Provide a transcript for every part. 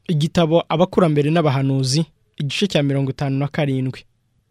igitabo abakurambere n'abahanuzi igice cya mirongo itanu na karindwi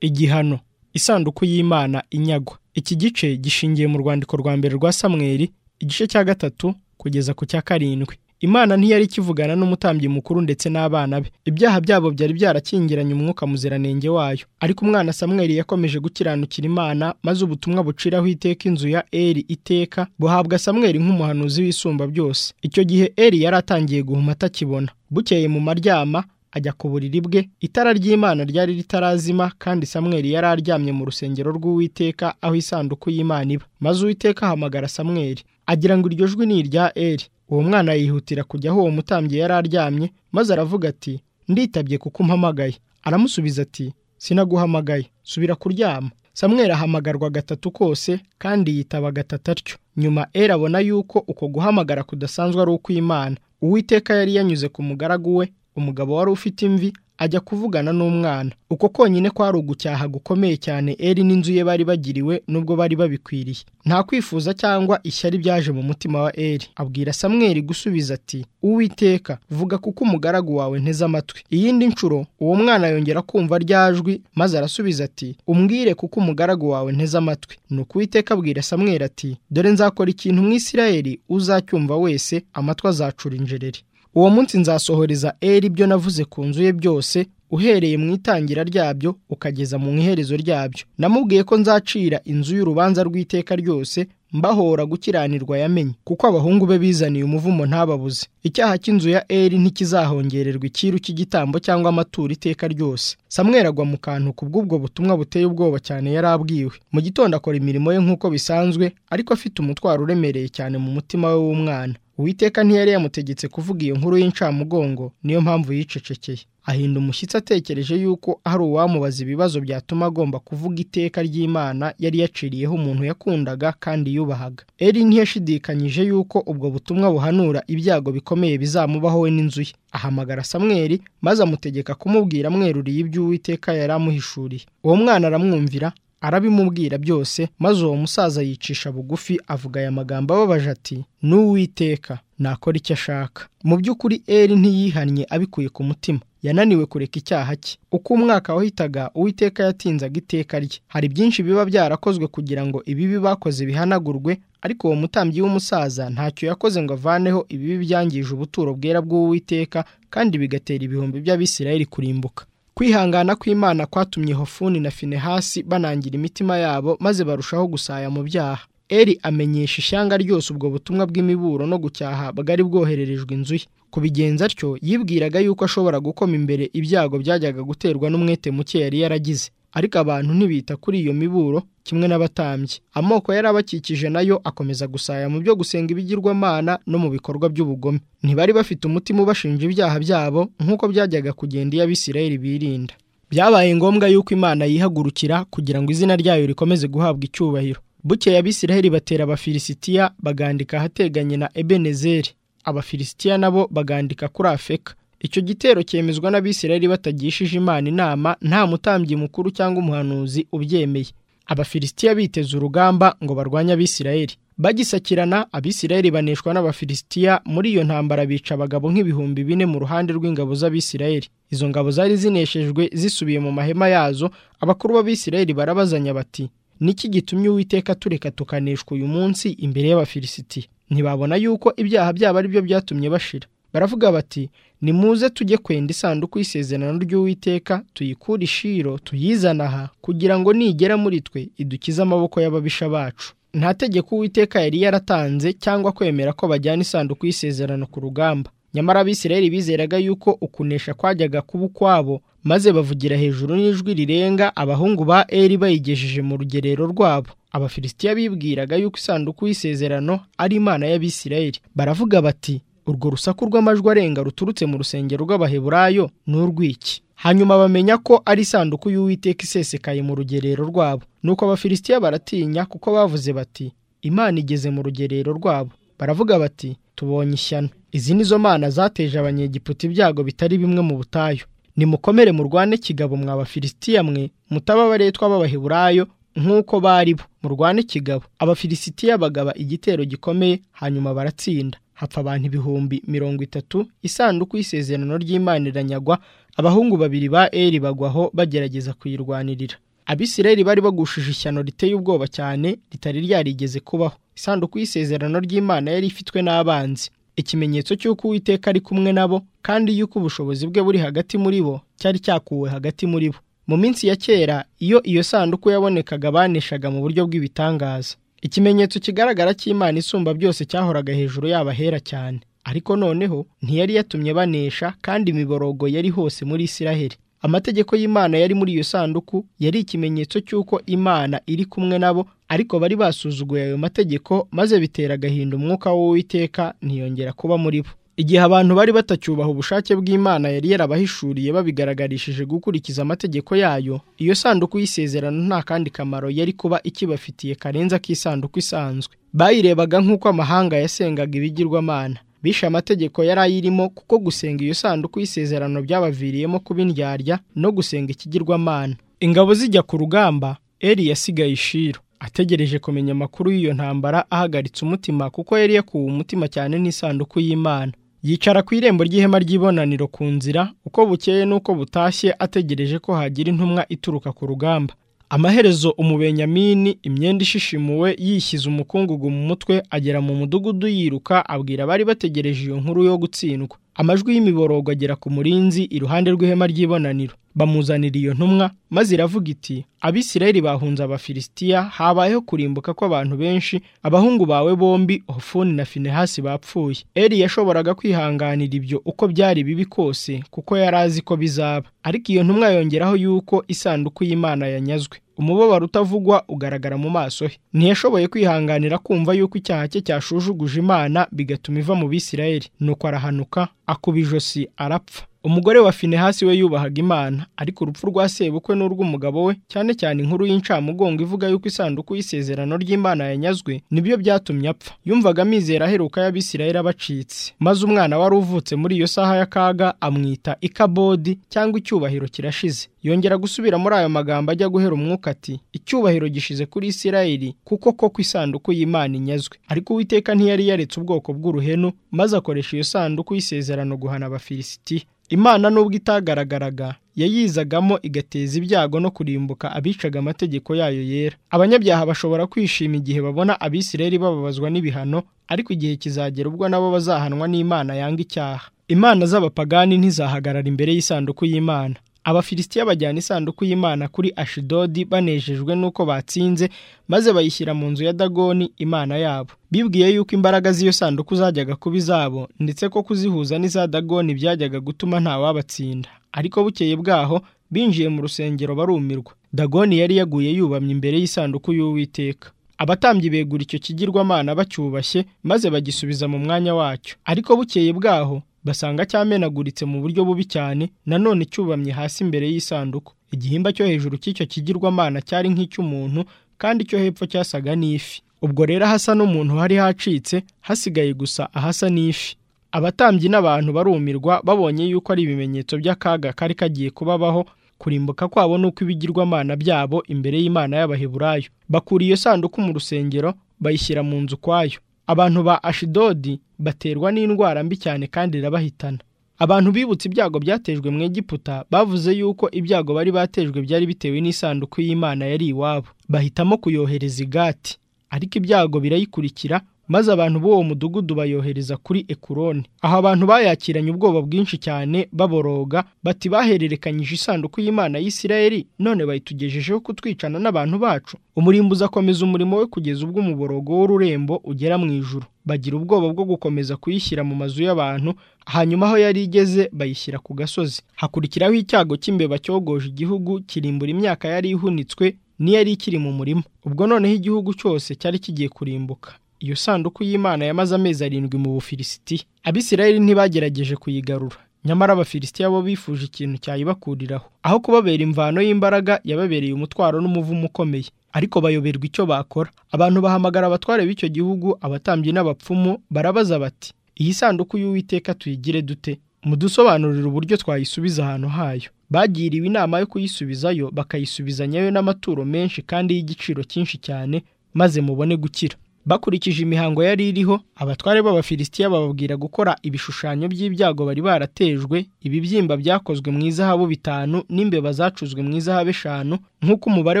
igihano isanduku y'imana inyagwa iki gice gishingiye mu rwandiko rwa mbere rwa samweri igice cya gatatu kugeza ku cya karindwi imana ntiyari ikivugana n'umutambyi mukuru ndetse n'abana be ibyaha byabo byari byarakingiranye umwuka muziranenge wayo ariko umwana samweri yakomeje gukiranukira imana maze ubutumwa buciraho iteka inzu ya eri iteka buhabwa samweri nk'umuhanuzi w'isumba byose icyo gihe eri yari atangiye guhuma atakibona bukeye mu maryama ajya ku buriri bwe itara ry'imana ryari ritarazima kandi samweri yari aryamye mu rusengero rw'uwiteka aho isanduku y'imana iba maze uwiteka ahamagara samweri agira ngo iryo jwi ni irya eri uwo mwana yihutira kujya aho uwo mutambyi yari aryamye maze aravuga ati nditabye kuko umpamagaye aramusubiza ati sinaguhamagaye subira kuryama samweri ahamagarwa gatatu kose kandi yitaba gatatu atyo nyuma eri abona yuko uko guhamagara kudasanzwe ari ukw'imana uwiteka yari yanyuze ku mugaragu we umugabo wari ufite imvi ajya kuvugana n'umwana uko konyine kwari ugucyaha gukomeye cyane eri n'inzu ye bari bagiriwe nubwo bari babikwiriye nta kwifuza cyangwa ishyari byaje mu mutima wa eri abwira samweri gusubiza ati uwiteka vuga kuko umugaragu wawe nteze amatwi iyindi nshuro uwo mwana yongera kumva ryajwi maze arasubiza ati umbwire kuko umugaragu wawe nteze amatwi nuko uwiteka abwira samweri ati dore nzakora ikintu mu isirayeli uzacyumva wese amatwi azacura injereri uwo munsi nzasohoreza eri ibyo navuze ku nzu ye byose uhereye mu itangira ryabyo ukageza mu iherezo ryabyo namubwiye ko nzacira inzu y'urubanza rw'iteka ryose mbahora gukiranirwa yamenye kuko abahungu be bizaniye umuvumo ntababuze icyaha cy'inzu ya eri ntikizahongererwa ikiru cy'igitambo cyangwa amaturo iteka ryose samweri agwa mu kantu ku bw'ubwo butumwa buteye ubwoba cyane yari abwiwe mu gitondo akora imirimo ye nk'uko bisanzwe ariko afite umutwaro uremereye cyane mu mutima we w'umwana uwiteka ntiyari yamutegetse kuvuga iyo nkuru y'incamugongo niyo mpamvu yicecekeye ahinda umushyitsi atekereje yuko hari uwamubaza ibibazo byatuma agomba kuvuga iteka ry'imana yari yaciriyeho umuntu yakundaga kandi yubahaga eri ntiyashidikanyije yuko ubwo butumwa buhanura ibyago bikomeye bizamubaho we n'inzu ye ahamagara samweri maze amutegeka kumubwira amweruriye ibyo uwiteka yari amuhishuriye uwo mwana aramwumvira arabimubwira byose maze uwo musaza yicisha bugufi avuga aya magambo ababaje ati n'uwiteka nakora icyo ashaka mu by'ukuri eri ntiyihannye abikuye ku mutima yananiwe kureka icyaha cye uko umwaka wahitaga uwiteka yatinzaga iteka rye hari byinshi biba byarakozwe kugira ngo ibibi bakoze bihanagurwe ariko uwo mutambyi w'umusaza ntacyo yakoze ngo avaneho ibibi byangije ubuturo bwera bw'uwiteka kandi bigatera ibihumbi by'abisirayeli kurimbuka kwihangana kw'imana kwatumye hofuni na finehasi banangira imitima yabo maze barushaho gusaya mu byaha eri amenyesha ishyanga ryose ubwo butumwa bw'imiburo no gucyaha bwari bwohererejwe inzu ye kubigenza atyo yibwiraga yuko ashobora gukoma imbere ibyago byajyaga guterwa n'umwete muke yari yaragize ariko abantu ntibita kuri iyo miburo kimwe n'abatambyi amoko yari abakikije nayo akomeza gusaya mu byo gusenga ibigirwamana no mu bikorwa by'ubugome ntibari bafite umutima ubashinja ibyaha byabo nk'uko byajyaga kugenda iyo abisirayeli birinda byabaye ngombwa yuko imana yihagurukira kugira ngo izina ryayo rikomeze guhabwa icyubahiro bukeye abisirayeli batera abafilisitiya bagandika ahateganye na ebenezeri abafilisitiya nabo bagandika kuri afeka icyo gitero cyemezwa n'abisirayeli batagishije imana inama nta mutambyi mukuru cyangwa umuhanuzi ubyemeye abafilisitiya biteze urugamba ngo barwanye abisirayeli bagisakirana abisirayeli baneshwa n'abafilisitiya muri iyo ntambara bica abagabo nk'ibihumbi bine mu ruhande rw'ingabo z'abisirayeli izo ngabo zari zineshejwe zisubiye mu mahema yazo abakuru b'abisirayeli barabazanya bati niki gitumye uwiteka tureka tukaneshwa uyu munsi imbere y'abafilisitiya ntibabona yuko ibyaha byabo ari byo byatumye bashira baravuga bati nimuze tujye kwenda isanduku y'isezerano ry'uwiteka tuyikure ishiro tuyizane aha kugira ngo nigera muri twe idukize amaboko y'ababisha bacu nta tegeko uwiteka yari yaratanze cyangwa kwemera ko bajyana isanduku y'isezerano ku rugamba nyamara abisirayeli bizeraga yuko ukunesha kwajyaga kuba ukwabo maze bavugira hejuru n'ijwi rirenga abahungu ba eri bayigejeje mu rugerero rwabo abafilisitiya bibwiraga yuko isanduku y'isezerano ari imana y'abisirayeli baravuga bati urwo rusaku rw'amajwi arenga ruturutse mu rusengero rw'abaheburayo ni urw'iki hanyuma bamenya ko ari isanduku y'uwiteka isesekaye mu rugerero rwabo nuko abafilisitiya baratinya kuko bavuze bati imana igeze mu rugerero rwabo baravuga bati tubonye ishyano izi ni zo mana zateje abanyegiputa ibyago bitari bimwe mu butayu nimukomere murwane kigabo mwa bafilisitiya mwe mutaba abaretwa b'abaheburayo nk'uko bari bo murwane kigabo abafilisitiya bagaba igitero gikomeye hanyuma baratsinda hapfa abantu ibihumbi mirongo itatu isanduku y'isezerano ry'imana iranyagwa abahungu babiri ba eri bagwaho bagerageza kuyirwanirira abisirayeli bari bagushije ishyano riteye ubwoba cyane ritari ryarigeze kubaho isanduku y'isezerano ry'imana yari ifitwe n'abanzi ikimenyetso cy'uko uwiteka ari kumwe nabo kandi y'uko ubushobozi bwe buri hagati muri bo cyari cyakuwe hagati muri bo mu minsi ya kera iyo iyo sanduku yabonekaga baneshaga mu buryo bw'ibitangaza ikimenyetso kigaragara cy'imana isumba byose cyahoraga hejuru y'abahera cyane ariko noneho ntiyari yatumye banesha kandi imiborogo yari hose muri isiraheli amategeko y'imana yari muri iyo sanduku yari ikimenyetso cy'uko imana iri kumwe nabo ariko bari basuzuguye ayo mategeko maze bitera agahinda umwuka w'uwiteka ntiyongera kuba muri bo igihe abantu bari batacyubaha ubushake bw'imana yari yarabahishuriye babigaragarishije gukurikiza amategeko yayo iyo sanduku y'isezerano nta kandi kamaro yari kuba ikibafitiye karenze ak'isanduku isanzwe bayirebaga nk'uko amahanga yasengaga ibigirwamana bishe amategeko yari ayirimo kuko gusenga iyo sanduku y'isezerano byabaviriyemo kuba indyarya no gusenga ikigirwamana ingabo zijya ku rugamba eri yasigaye ishiro ategereje kumenya amakuru y'iyo ntambara ahagaritse umutima kuko yari yakuwe umutima cyane n'isanduku y'imana yicara ku irembo ry'ihema ry'ibonaniro ku nzira uko bukeye n'uko butashye ategereje ko hagira intumwa ituruka ku rugamba amaherezo umubenyamini imyenda ishishimuwe yishyize umukungugu mu mutwe agera mu mudugudu yiruka abwira abari bategereje iyo nkuru yo gutsindwa amajwi y'imiborogo agera ku murinzi iruhande rw'ihema ry'ibonaniro bamuzanira iyo ntumwa maze iravuga iti abisirayeli bahunze abafilisitiya habayeho kurimbuka kw'abantu benshi abahungu bawe bombi hofuni na finehasi bapfuye eri yashoboraga kwihanganira ibyo uko byari bibi kose kuko yari azi ko bizaba ariko iyo ntumwa yongeraho yuko isanduku y'imana yanyazwe umubabaro utavugwa ugaragara mu maso he ntiyashoboye kwihanganira kumva yuko icyaha cye cyashujuguje imana bigatuma iva mu bisirayeli nuko arahanuka akuba ijosi arapfa umugore wa finehasi we yubahaga imana ariko urupfu rwa sebukwe n'urw'umugabo we cyane cyane inkuru y'incamugongo ivuga yuko isanduku y'isezerano ry'imana yanyazwe nibyo byatumye apfa yumvaga amizero aheruka y'abisirayeli abacitse maze umwana wari uvutse muri iyo saha y'akaga amwita ikabodi cyangwa icyubahiro kirashize yongera gusubira muri ayo magambo ajya guhera umwuka ati icyubahiro gishize kuri isirayeli kuko koko isanduku y'imana inyazwe ariko uwiteka ntiyari yaretse ubwoko bw'uruhenu maze akoresha iyo sanduku y'isezerano guhana abafilisitiya imana nubwo itagaragaraga yayizagamo igateza ibyago no kurimbuka abicaga amategeko yayo yera abanyabyaha bashobora kwishima igihe babona abisirayeli bababazwa n'ibihano ariko igihe kizagera ubwo nabo bazahanwa n'imana yanga icyaha imana z'abapagani ntizahagarara imbere y'isanduku y'imana abafilisitiya bajyana isanduku y'imana kuri ashidodi banejejwe n'uko batsinze maze bayishyira mu nzu ya dagoni imana yabo bibwiye yuko imbaraga z'iyo sanduku zajyaga kuba izabo ndetse ko kuzihuza n'iza dagoni byajyaga gutuma ntawabatsinda ariko bukeye bwaho binjiye mu rusengero barumirwa dagoni yari yaguye yubamye imbere y'isanduku y'uwiteka abatambyi begura icyo kigirwamana bacyubashye maze bagisubiza mu mwanya wacyo ariko bukeye bwaho basanga cyamenaguritse mu buryo bubi cyane nanone cyubamye hasi imbere y'isanduku igihimba cyo hejuru cy'icyo kigirwamana cyari nk'icy'umuntu kandi icyo hepfo cyasaga n'ifi ubwo rero hasa n'umuntu hari hacitse hasigaye gusa ahasa n'ifi abatambyi n'abantu barumirwa babonye yuko ari ibimenyetso by'akaga kari kagiye kubabaho kurimbuka kwabo n'uko ibigirwamana byabo imbere y'imana y'abaheburayo bakura iyo sanduku mu rusengero bayishyira mu nzu ukwayo abantu ba ashidodi baterwa n'indwara mbi cyane kandi irabahitana abantu bibutse ibyago byatejwe mu Egiputa bavuze yuko ibyago bari batejwe byari bitewe n'isanduku y'imana yari iwabo bahitamo kuyohereza igati ariko ibyago birayikurikira maze abantu b'uwo mudugudu bayohereza kuri ekuroni aho abantu bayakiranye ubwoba bwinshi cyane baboroga bati bahererekanyije isanduku y'imana y'isirayeli none bayitugejejeho kutwicana n'abantu bacu umurimbo uzakomeza umurimo we kugeza ubwo umuborogo w'ururembo ugera mu ijuru bagira ubwoba bwo gukomeza kuyishyira mu mazu y'abantu hanyuma aho yari igeze bayishyira ku gasozi hakurikiraho icyago cy'imbeba cyogoje igihugu kirimbura imyaka yari ihunitswe n'iyari ikiri mu murima ubwo noneho igihugu cyose cyari kigiye kurimbuka iyo sanduku y'imana yamaze amezi arindwi mu bufilisitiya abisirayeli ntibagerageje kuyigarura nyamara abafilisitiya bo bifuje ikintu cyayibakuriraho aho kubabera imvano y'imbaraga yababereye umutwaro n'umuvumo ukomeye ariko bayoberwa icyo bakora abantu bahamagara abatware b'icyo gihugu abatambyi n'abapfumu barabaza bati iyi sanduku y'uwiteka tuyigire dute mudusobanurire uburyo twayisubiza ahantu hayo bagiriwe inama yo kuyisubizayo bakayisubizanyayo n'amaturo menshi kandi y'igiciro cyinshi cyane maze mubone gukira bakurikije imihango yari iriho abatware b'abafilisitiya bababwira gukora ibishushanyo by'ibyago bari baratejwe ibibyimba byakozwe mu izahabu bitanu n'imbeba zacuzwe mu izahabu eshanu nk'uko umubare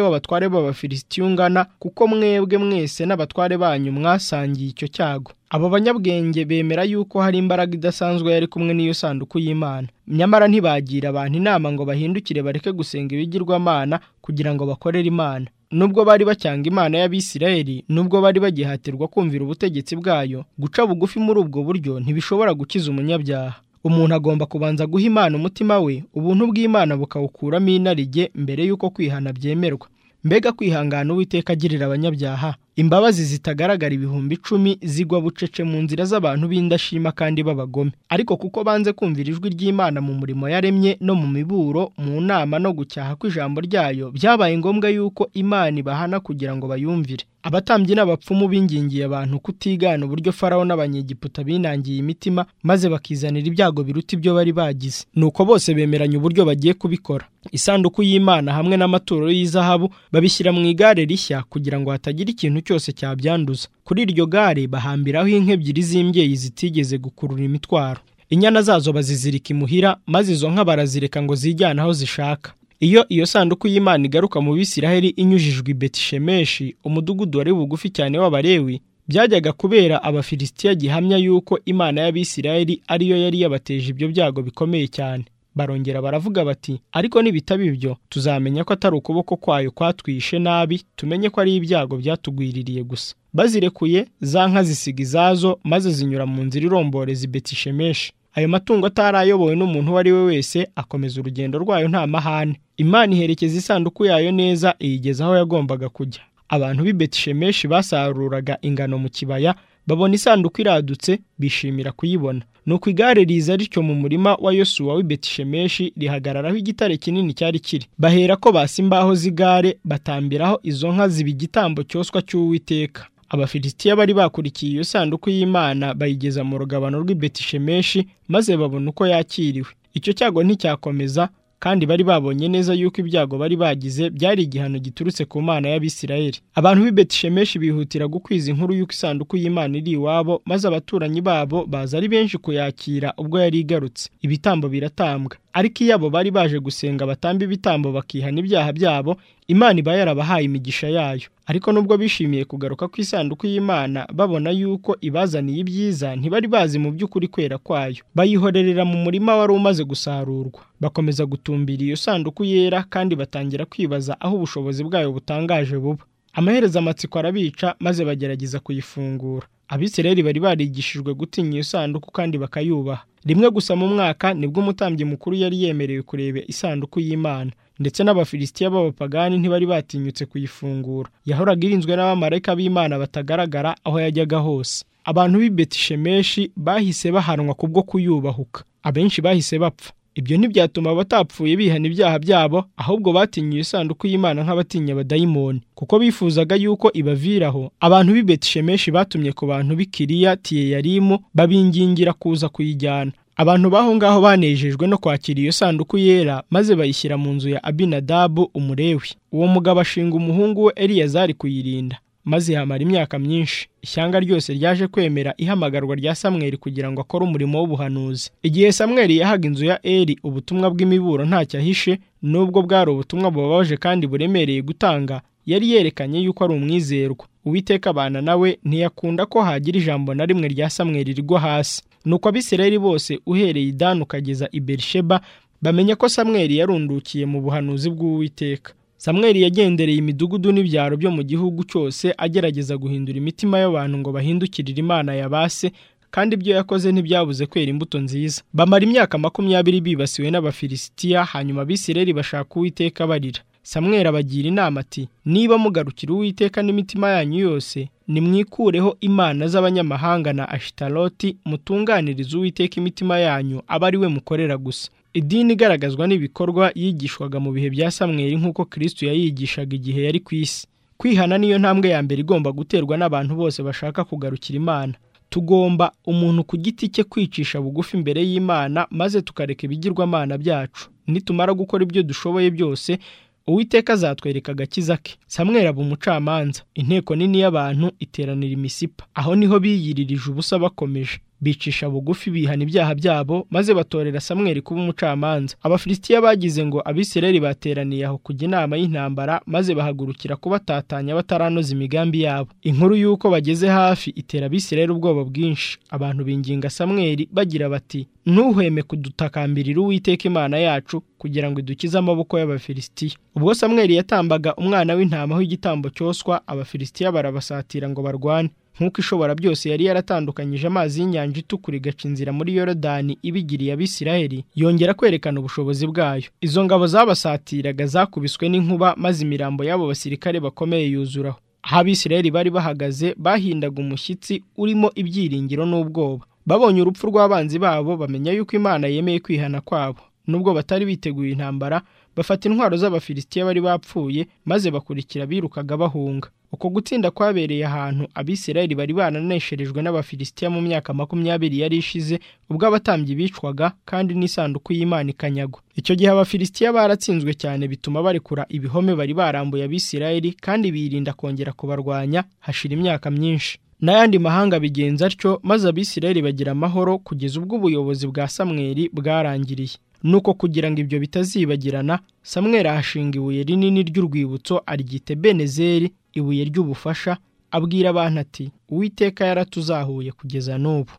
w'abatware b'abafilisitiya ungana kuko mwebwe mwese n'abatware banyu mwasangiye icyo cyago abo banyabwenge bemera yuko hari imbaraga idasanzwe yari kumwe n'iyo sanduku y'imana nyamara ntibagira abantu inama ngo bahindukire bareke gusenga ibigirwamana kugira ngo bakorere imana nubwo bari bacyanga imana y'abisirayeli nubwo bari bagihatirwa kumvira ubutegetsi bwayo guca bugufi muri ubwo buryo ntibishobora gukiza umunyabyaha umuntu agomba kubanza guha imana umutima we ubuntu bw'imana bukawukuramo inarijye mbere y'uko kwihana byemerwa mbega kwihangana uwiteka agirira abanyabyaha imbabazi zitagaragara ibihumbi icumi zigwa bucece mu nzira z'abantu b'indashima kandi b'abagome ariko kuko banze kumvira ijwi ry'imana mu murimo yaremye no mu miburo mu nama no gucyaha kw'ijambo ryayo byabaye ngombwa yuko imana ibahana kugira ngo bayumvire abatambyi n'abapfumu bingingiye abantu kutigana uburyo farawo n'abanyegiputa binangiye imitima maze bakizanira ibyago biruta ibyo bari bagize nuko bose bemeranya uburyo bagiye kubikora isanduku y'imana hamwe n'amaturo y'izahabu babishyira mu igare rishya kugira ngo hatagira ikintu cyose cyabyanduza kuri iryo gare bahambiraho inka ebyiri z'imbyeyi zitigeze gukurura imitwaro inyana zazo bazizirika imuhira maze izo nka barazireka ngo zijyane aho zishaka iyo iyo sanduku y'imana igaruka mu bisiraheli inyujijwe i betishemeshi umudugudu wari bugufi cyane w'abarewi byajyaga kubera abafilisitiya gihamya y'uko imana y'abisiraheli ariyo yari yabateje ibyo byago bikomeye cyane barongera baravuga bati ariko nibitaba ibyo tuzamenya ko atari ukuboko kwayo kwatwishe nabi tumenye ko ari ibyago byatugwiririye gusa bazirekuye za nka zisiga izazo maze zinyura mu nzira iromboreza ibetishemeshi ayo matungo atari ayobowe n'umuntu uwo ari we wese akomeza urugendo rwayo nta mahane imana iherekeza isanduku yayo neza iyigeza aho yagombaga kujya abantu b'i betishemeshi basaruraga ingano mu kibaya babona isanduku iradutse bishimira kuyibona nuko igare riza rityo mu murima wa yosuwa w'i betishemeshi rihagararaho igitare kinini cyari kiri bahera ko basa imbaho z'igare batambiraho izo nka ziba igitambo cyoswa cy'uwiteka abafilisitiya bari bakurikiye iyo sanduku y'imana bayigeza mu rugabano rw'i betishemeshi maze babona uko yakiriwe icyo cyago nticyakomeza kandi bari babonye neza yuko ibyago bari bagize byari igihano giturutse ku mana y'abisirayeli abantu b'i betishemeshi bihutira gukwiza inkuru y'uko isanduku y'imana iri iwabo maze abaturanyi babo baza ari benshi kuyakira ubwo yari igarutse ibitambo biratambwa ariko iyo abo bari baje gusenga batamba ibitambo bakihana ibyaha byabo imana iba yarabahaye imigisha yayo ariko nubwo bishimiye kugaruka ku isanduku y'imana babona yuko ibazaniye ibyiza ntibari bazi mu by'ukuri kwera kwayo bayihorerera mu murima wari umaze gusarurwa bakomeza gutumbira iyo sanduku yera kandi batangira kwibaza aho ubushobozi bwayo butangaje buba amaherezo amatsiko arabica maze bagerageza kuyifungura abisirayeli bari barigishijwe gutinya iyo sanduku kandi bakayubaha rimwe gusa mu mwaka nibwo umutambyi mukuru yari yemerewe kureba isanduku y'imana ndetse n'abafilisitiya b'abapagani ntibari batinyutse kuyifungura yahoraga irinzwe n'abamarayika b'imana batagaragara aho yajyaga hose abantu b'i betishemeshi bahise bahanwa kubwo kuyubahuka abenshi bahise bapfa ibyo ntibyatuma batapfuye bihana ibyaha byabo ahubwo batinyiye isanduku y'imana nk'abatinya abadayimoni kuko bifuzaga yuko ibaviraho abantu b'i betishemeshi batumye ku bantu b'i kiriya tiyeyarimu babingingira kuza kuyijyana abantu b'aho ngaho banejejwe no kwakira iyo sanduku yera maze bayishyira mu nzu ya abinadabu umurewi uwo mugabo ashinga umuhungu we eliyazari kuyirinda maze ihamara imyaka myinshi ishyanga ryose ryaje kwemera ihamagarwa rya samweri kugira ngo akore umurimo w'ubuhanuzi igihe samweri yahaga inzu ya eri ubutumwa bw'imiburo ntacyo ahishe nubwo bwari ubutumwa bubabaje kandi buremereye gutanga yari yerekanye yuko ari umwizerwa uwiteka abana nawe ntiyakunda ko hagira ijambo na rimwe rya samweri rigwa hasi nuko abisirayeli bose uhereye idani ukageza i berisheba bamenya ko samweri yarundukiye mu buhanuzi bw'uwiteka samweri yagendereye imidugudu n'ibyaro byo mu gihugu cyose agerageza guhindura imitima y'abantu ngo bahindukirire imana ya base kandi ibyo yakoze ntibyabuze kwera imbuto nziza bamara imyaka makumyabiri bibasiwe n'abafilisitiya hanyuma abisirayeli bashaka uwiteka barira samweri abagira inama ati niba mugarukira uwiteka n'imitima yanyu yose nimwikureho imana z'abanyamahanga na ashitaroti mutunganirize uwiteka imitima yanyu aba ari we mukorera gusa idini igaragazwa n'ibikorwa yigishwaga mu bihe bya samweri nk'uko kirisitu yayigishaga igihe yari ku isi kwihana niyo ntambwe ya mbere igomba guterwa n'abantu bose bashaka kugarukira imana tugomba umuntu ku giti cye kwicisha bugufi imbere y'imana maze tukareka ibigirwamana byacu nitumara gukora ibyo dushoboye byose uwiteka azatwereka agakiza ke samweri aba umucamanza inteko nini y'abantu iteranira imisipa aho niho biyiririje ubusa bakomeje bicisha bugufi bihana ibyaha byabo maze batorera samweri kuba umucamanza abafilisitiya bagize ngo abisireri bateraniye aho kujya inama y'intambara maze bahagurukira kubatatanya bataranoza imigambi yabo inkuru y'uko bageze hafi itera abisireri ubwoba bwinshi abantu binginga samweri bagira bati ntuhweme kudutakambirira uwiteka imana yacu kugira ngo idukize amaboko y'abafilisitiya ubwo samweri yatambaga umwana w'intama w'igitambo cyoswa abafilisitiya barabasatira ngo barwane nk'uko ishobora byose yari yaratandukanyije amazi y'inyanja itukura igaca inzira muri yorodani ibigiriye abisiraheli yongera kwerekana ubushobozi bwayo izo ngabo zabasatiraga zakubiswe n'inkuba maze imirambo y'abo basirikare bakomeye yuzuraho aho abisiraheli bari bahagaze bahindaga umushyitsi urimo ibyiringiro n'ubwoba babonye urupfu rw'abanzi babo bamenya yuko imana yemeye kwihana kwabo nubwo batari biteguye intambara bafata intwaro z'abafilisitiya bari bapfuye maze bakurikira birukaga bahunga uko gutsinda kwabereye ahantu abisirayeli bari bananesherejwe n'abafilisitiya mu myaka makumyabiri yari ishize ubwo abatambyi bicwaga kandi n'isanduku y'imana ikanyagwa icyo gihe abafilisitiya baratsinzwe cyane bituma barekura ibihome bari barambuye abisirayeli kandi birinda kongera kubarwanya hashira imyaka myinshi n'ayandi mahanga bigenza atyo maze abisirayeli bagira amahoro kugeza ubwo ubuyobozi bwa samweri bwarangiriye nuko kugira ngo ibyo bitazibagirana samweri ahashinga ibuye rinini ry'urwibutso aryite benezeri ibuye ry'ubufasha abwira abantu ati uwiteka yaratuzahuye kugeza n'ubu